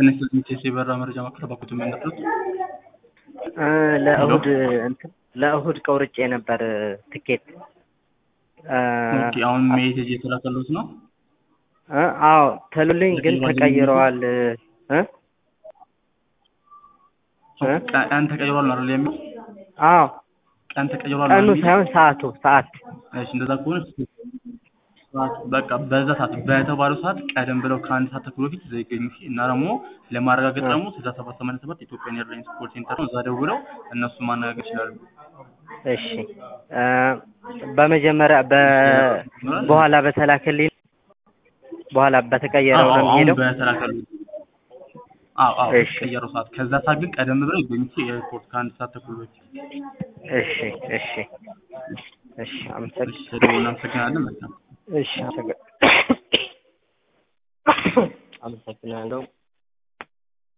ትንሽ ሚቴስ የበራ መረጃ ማቅረባኩት የሚያነሱት እ ለእሁድ እንትን ለእሁድ ቆርጬ ነበር ትኬት እ ኦኬ አሁን ሜሴጅ የተላከሉት ነው እ አዎ ተሉልኝ ግን ተቀይረዋል እ እ ቀን ተቀይሯል ነው አይደል የሚለው አዎ ቀን ተቀይሯል ቀኑ ነው የሚለው? ሳይሆን ሰዓቱ ሰዓት እሺ እንደዛ ከሆነ ሰዓት በቃ በዛ ሰዓት በተባለው ሰዓት ቀደም ብለው ከአንድ ሰዓት ተኩል በፊት እዛ ይገኙ እና ደግሞ ለማረጋገጥ ደግሞ ስልሳ ሰባት ሰማንያ ሰባት ኢትዮጵያን ኤርላይንስ ኮል ሴንተር ነው። እዛ ደውለው እነሱ ማነጋገር ይችላሉ። እሺ እ በመጀመሪያ በ በኋላ በተላከልኝ በኋላ በተቀየረው ነው አዎ አሁን የሚሄደው በተላከሉ አዎ አዎ እሺ። ቀየረው ሰዓት ከዛ ሰዓት ግን ቀደም ብለው ይገኙ ኤርፖርት ከአንድ ሰዓት ተኩል በፊት እሺ እሺ እሺ አመሰግ እሺ ተደውሎ እናመሰግናለን። መልካም እሺ አመሰግ- አመሰግናለሁ